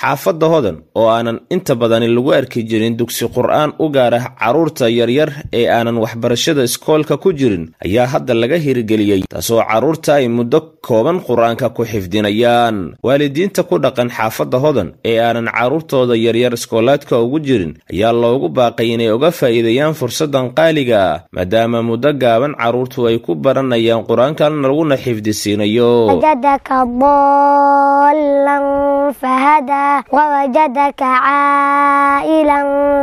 xaafadda hodan oo aanan inta badani lagu arki jirin dugsi qur-aan u gaara carruurta yaryar ee aanan waxbarashada iskoolka ku jirin ayaa hadda laga hirgeliyey taasoo carruurta ay muddo kooban qur-aanka ku xifdinayaan waalidiinta ku dhaqan xaafadda hodan ee aanan carruurtooda yaryar iskoolaadka ugu jirin ayaa loogu baaqay inay uga faa'iideeyaan fursaddan qaaliga ah maadaama muddo gaaban carruurtu ay ku baranayaan qur-aankan laguna xifdisiinayo ضالا فهدى ووجدك عائلا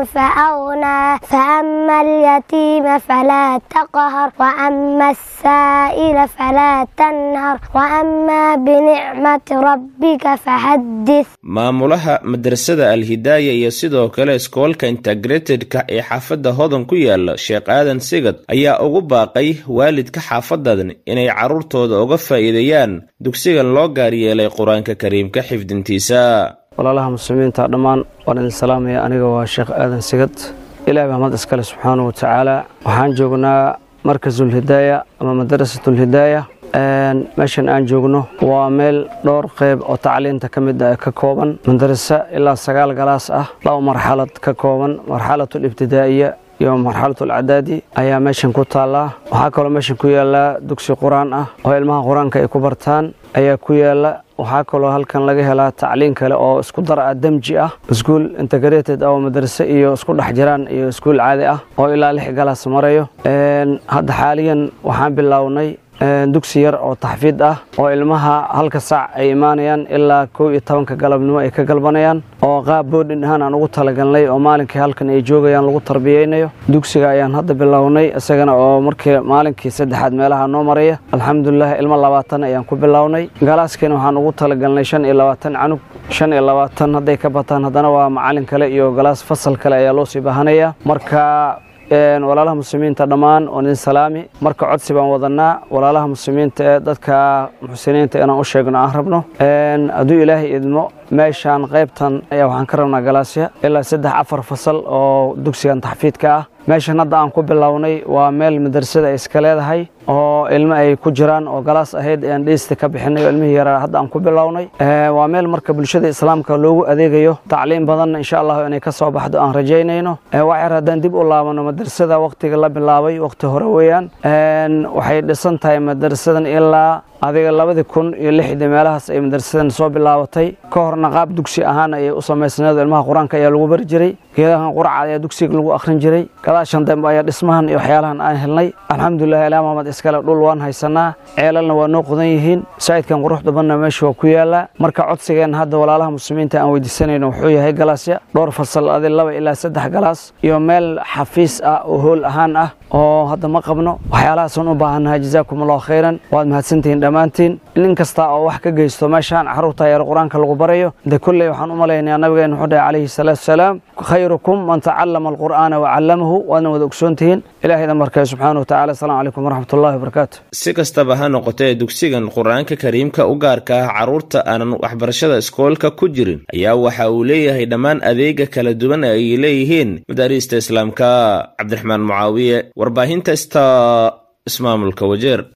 فأغنى فأما اليتيم فلا تقهر وأما السائل فلا تنهر وأما بنعمة ربك فحدث maamulaha madrasada alhidaaya iyo sidoo kale iskoolka integratedka ee xaafadda hodan ku yaala sheekh aadan sigad ayaa ugu baaqay waalidka xaafadan inay carruurtooda uga faa'iideeyaan dugsigan loo gaar yeelay qur-aanka kariimka xifdintiisa walaalaha muslimiinta dhammaan waan idin salaamaya aniga waa sheekh aadan sigad ilaah baa mahad iskale subxaanahu wa tacaala waxaan joognaa markasulhidaaya ama madarasatulhidaaya meeshan aan joogno waa meel dhowr qayb oo tacliinta ka mid ah ka kooban madarasa ilaa sagaal galaas ah laba marxalad ka kooban marxalatulibtidaa'iya iyo marxalatulcadaadi ayaa meeshan ku taallaa waxaa kaloo meeshan ku yaallaa dugsi qur-aan ah oo ilmaha qur-aanka ay ku bartaan ayaa ku yaalla waxaa kaloo halkan laga helaa tacliin kale oo isku dar ah demji ah iskuul integrated oo madrase iyo isku dhex jiraan iyo iskuul caadi ah oo ilaa lix galaas marayo hadda xaaliyan waxaan bilownay dugsi yar oo taxfiid ah oo ilmaha halka saac ay imaanayaan ilaa kow iyo tobanka galabnimo ay ka galbanayaan oo qaab boodhin ahaan aan ugu talagalnay oo maalinkii halkan ay joogayaan lagu tarbiyeynayo dugsiga ayaan hadda bilownay isagana oo markii maalinkii saddexaad meelaha noo maraya alxamdulilah ilmo labaatan ayaan ku bilownay galaaskiina waxaan ugu talagalnay shan iyo labaatan canug shan iyo labaatan hadday ka bataan haddana waa macalin kale iyo galaas fasal kale ayaa loo sii baahanaya marka walaalaha muslimiinta dhammaan waan idin salaami marka codsi baan wadanaa walaalaha muslimiinta ee dadka muxsiniinta inaan u sheegno aan rabno hadduu ilaahay idmo meeshaan qaybtan ayaa waxaan ka rabnaa galaasya ilaa saddex afar fasal oo dugsigan taxfiidka ah meeshan hadda aan ku bilownay waa meel madrasada ay iska leedahay oo ilmo ay ku jiraan oo galaas ahayd aan dheysta ka bixinay oo ilmihii yaraa hadda aan ku bilownay waa meel marka bulshada islaamka loogu adeegayo tacliim badanna insha allahu inay ka soo baxdo aan rajaynayno waxyar haddaan dib u laabano madrasada wakhtiga la bilaabay wakhti hore weeyaan waxay dhisan tahay madrasadan ilaa adiga labadii kun iyo lixdii meelahaas ay madrasadan soo bilaabatay ka horna qaab dugsi ahaan ayay u samaysnayd ilmaha qur-aanka ayaa lagu bari jiray geedahan qurca ayaa dugsiga lagu akhrin jiray gadaashan dambe ayaa dhismahan iyo waxyaalahan aan helnay alxamdulilah ilaa maamad iskale dhul waan haysanaa ceelalna waa noo qodan yihiin saa'idkan quruxda badna meesha waa ku yaallaa marka codsigeen hadda walaalaha muslimiinta aan weydiisanayno wuxuu yahay galaasya dhowr fasal adi laba ilaa saddex galaas iyo meel xafiis ah oo hool ahaan ah oo hadda ma qabno waxyaalahaasaan u baahannahay jazaakum allahu khayran waad mahadsantihiin dhammaantiin nin kasta oo wax ka geysto meeshaan carruurta yar qur-aanka lagu barayo de kulley waxaan u malaynayaa nabigeena wuxuu dhahay calayhi salaatu wasalaam khayrukum man tacallama alqur'aana wacallamahu waadna wada ogsoontihiin ilaahayda markay subxaana wa tacala asalaamu calaykum waraxmat ullahi wabarakaatu si kastaba ha noqotee dugsigan qur-aanka kariimka u gaarka ah carruurta aanan waxbarashada iskoolka ku jirin ayaa waxa uu leeyahay dhammaan adeega kala duwan ay leeyihiin madaariista islaamka cabdiraxmaan mucaawiye warbaahinta sta ismaamulka wajeer